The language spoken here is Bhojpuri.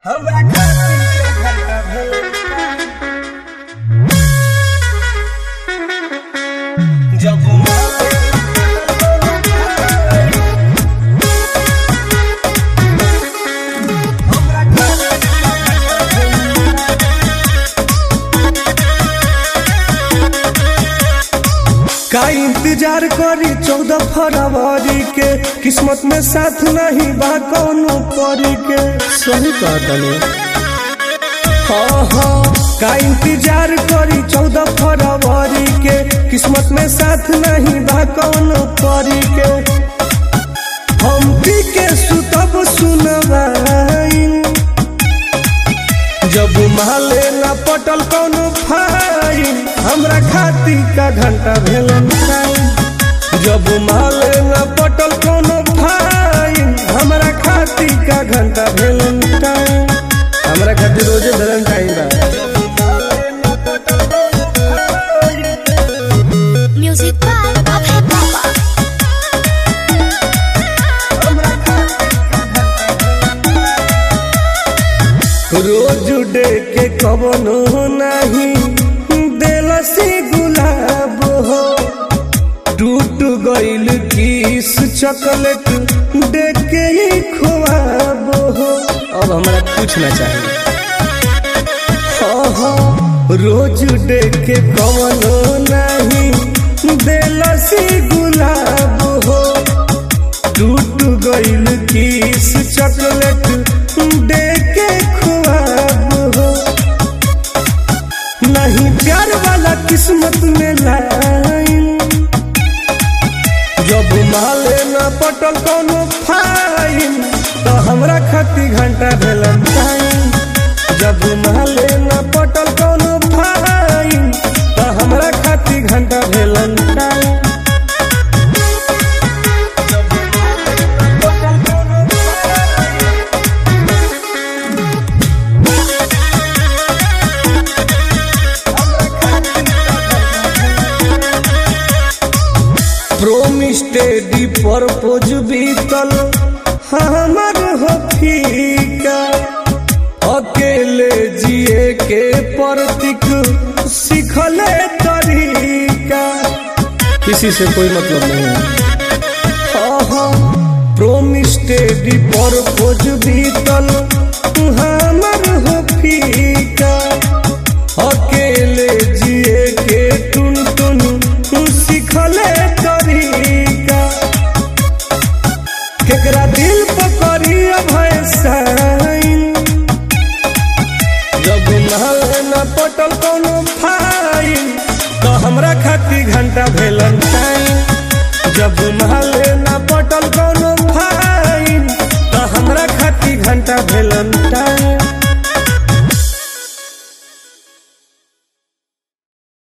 हमरा खातिर के घंटा भेल जब हमरा खातिर का इंतजार करी चौदह फरवरी के किस्मत में साथ नहीं बा कौनो परी के सही कहतनी हाँ हाँ का इंतजार करी चौदह फरवरी के किस्मत में साथ नहीं बा कौनो परी के हम पी के सुतब सुनवाई जब माले न पटल कौनो फाइन हमरा खाती का घंटा भेलन टाइम जब माले न पटल कौनो फाइन हमरा खाती का घंटा भेलन टाइम हमरा खातिर रोजे भेलन टाइम बा Music by Abhay Baba. Rose day के कवनो नहीं देलसी गुलाब हो टूट गइल किस चॉकलेट दे के ही खुआब हो अब हमरा कुछ ना चाहिए हाँ हाँ रोज डे के कवनो नहीं देलसी गुलाब हो टूट गइल किस चॉकलेट दे के खुआब हो नहीं प्यार वाला किस्मत में लाइन जब माले न पटल कोनो फाइन तो हमरा खाती घंटा भेलन टाइम जब माले न पटल कोनो फाइन तो हमरा खाती घंटा भेलन टाइम प्रोमिस टेडी परपोज बीतल हमर हो फीका अकेले जिए के प्रतीक सीखले तरीका किसी से कोई मतलब नहीं है प्रोमिस टेडी परपोज बीतल हमर हो फीका अकेले जिए के टुन टुन सीखले तरीका केकरा दिल पर करी अभय साइन जब नहल न पटल कोनो फाइन तो हमरा खाती घंटा भेलन टाइम जब महल न पटल कोनो फाइन तो हमरा खाती घंटा भेलन टाइम